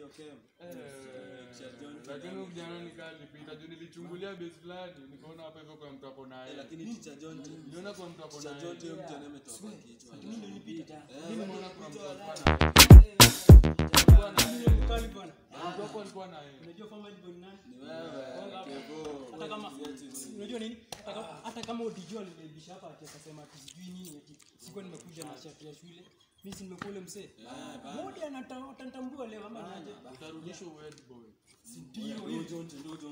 lakini huyu kijana nikaa nilipita juu nilichungulia base fulani nikaona hapa hivyo kwa mtu ako naye niliona kwa mtu ako naye mimi nimeona kwa mtu alikuwa naye alikuwa naye Mkali bwana. mtu hapo alikuwa naye Unajua family boy ni nani? Hata kama unajua nini? Hata kama- Hata kama udijua nilibisha hapa ati akasema ati sijui nini eti sikuwa nimekuja na shati ya shule. Mimi si nimekuwa ule msee. Mmoja anata- atanitambua leo ama niaje? utarudisha uwed boy Si ndio hiyo.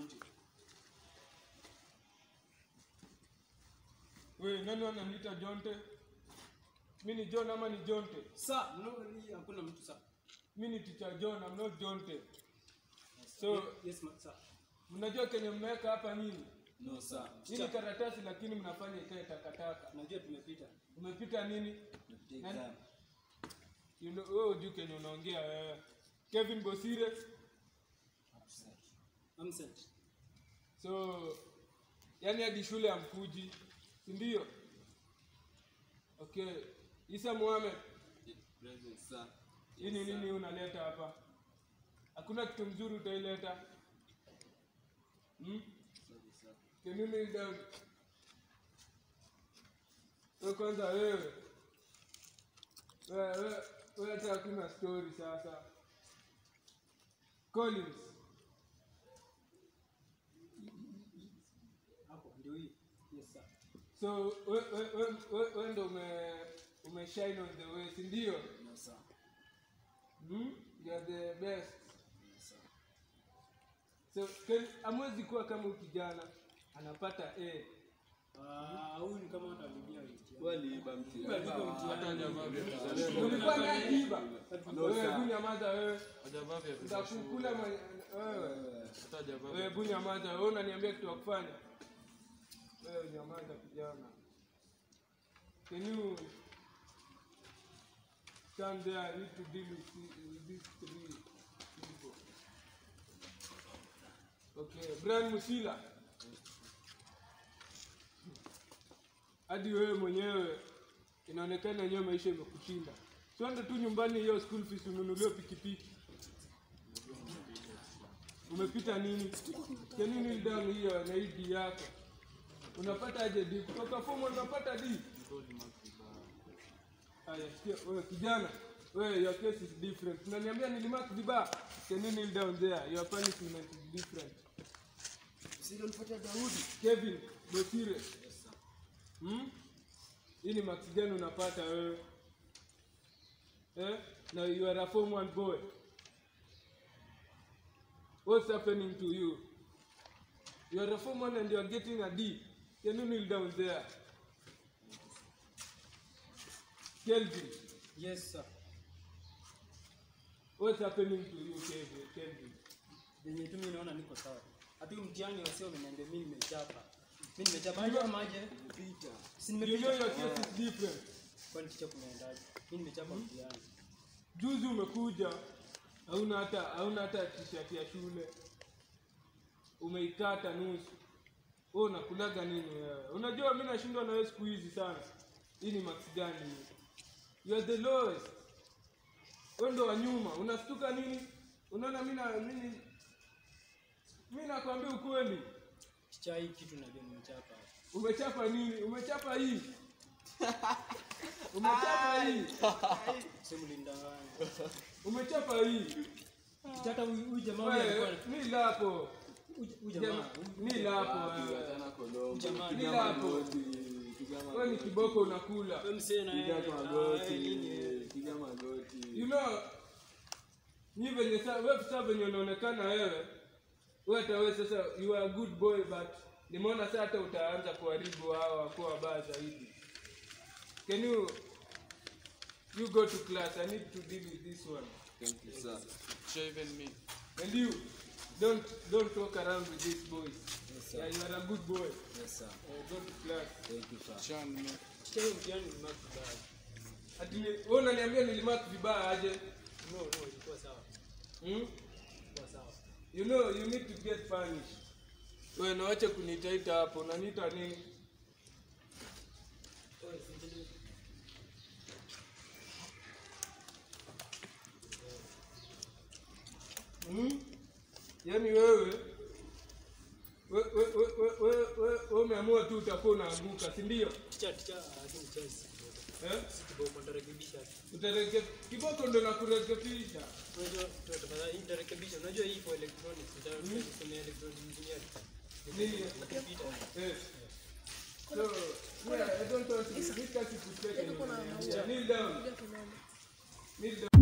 we nani wananiita jonte mi ni john ama ni jonte Sa, no, hii hakuna mtu sa. mi ni teacher john I'm not jonte so Yes, ma, sa. mnajua kenye mmeweka hapa nini hii ni karatasi lakini mnafanya ikae takataka Najua tumepita. umepita nini Nani- You know, wewe hujui kenye unaongea wewe kevin bosire Amset. so yani hadi shule amkuji si ndio okay isa muhamed hii ni nini unaleta hapa hakuna kitu mzuri utaileta hmm? Can you kneel down? Wewe kwanza wewe wewe wewe- wewe hata hakuna story sasa collins Hapo ndio hii. Yes, sir. so we- we- we- we- we ndo ume umeshine on the way si ndio hmm? you are the best so can- amwezi kuwa kama huyu kijana anapata a Ah, huyu ni kama hata aliingia wiki. hata hajavaa vya ulikuwa naye kiba wewe sir. bunyamaza wewe hajavaa vya nitakukula mwenye- wewe hata hajavaa wewe vya bunyamaza wewe unaniambia kitu ya kufanya wewe nyamaza kijana can you stand there I need to deal with, thi- with these three people okay Brian Musila hadi wewe mwenyewe inaonekana yenyewe maisha imekushinda siende tu nyumbani hiyo school fees ununuliwe pikipiki umepita nini kenini down hiyo na hii D yako unapata aje D kutoka form one unapata D haya sikia wewe kijana wewe your case is different unaniambia nilimark vibaya kenini kneel down there your punishment is different Kevin Bosire hmm? hii ni marks gani unapata wewe eh? na you are a form one boy what's happening to you you are a form one and you are getting a D can you kneel down there Kelvin Yes, sir. what's happening to you Kelvin Kelvin Venye tu mimi naona niko sawa. Hata huyu mtihani wasio wameniambia mimi nimechapa. Mimi nimechapa aje ama aje? Si you know nimepita. your case is different Kwani ticha kunaendaje? Mimi nimechapa mtihani. juzi umekuja hauna hata hauna hata t-shirt ya shule umeikata nusu wewe unakulaga nini wewe unajua mimi nashindwa na wewe siku hizi sana hii ni max gani hii you are the lowest wewe ndo wa nyuma unastuka nini unaona mimi na mimi mimi nakwambia ukweli Ticha hii kitu najua nimechapa. umechapa nini umechapa hii umechapa hii Sema mlindanganya. umechapa hii Ticha hata huyu huyu jamaa huyu alikuwa wewe ni lapo huyu huyu jamaa. ni lapo wewe Huyu jamaa. ni lapo wewe ni kiboko unakula Wewe msee na yeye. Ah, yeye nini yeye? you know ni venye sa wewe sasa venye unaonekana wewe wewe hata wewe sasa you are a good boy but nimeona sasa hata utaanza kuharibu hao wakuwa wabaya zaidi can you you go to class i need to deal with this one shaven me and you don't don't walk around with these boys yeah, you are a good boy uh, go to class chan me Ticha hiyo mtihani ni mark bad. ati ni- wewe unaniambia nilimark vibaya aje No, no, ilikuwa sawa. hmm? Ilikuwa sawa. you know you need to get punished wewe nawacha kunitaita hapo unaniita nini Wewe si- yaani wewe we- we- we- we- we- we- we umeamua tu utakuwa unaanguka si ndio Ticha ticha lakini chance. eh? Kiboko nitarekebisha. Utareke- kiboko ndo nakurekebisha Unajua tafadhali nitarekebisha. Unajua hii for electronics. Nitasomea electronic engineering. Nini? Nikipita. Eh. So, yeah, I don't want to- this kasi kucheka ni- Kneel down. Kneel down.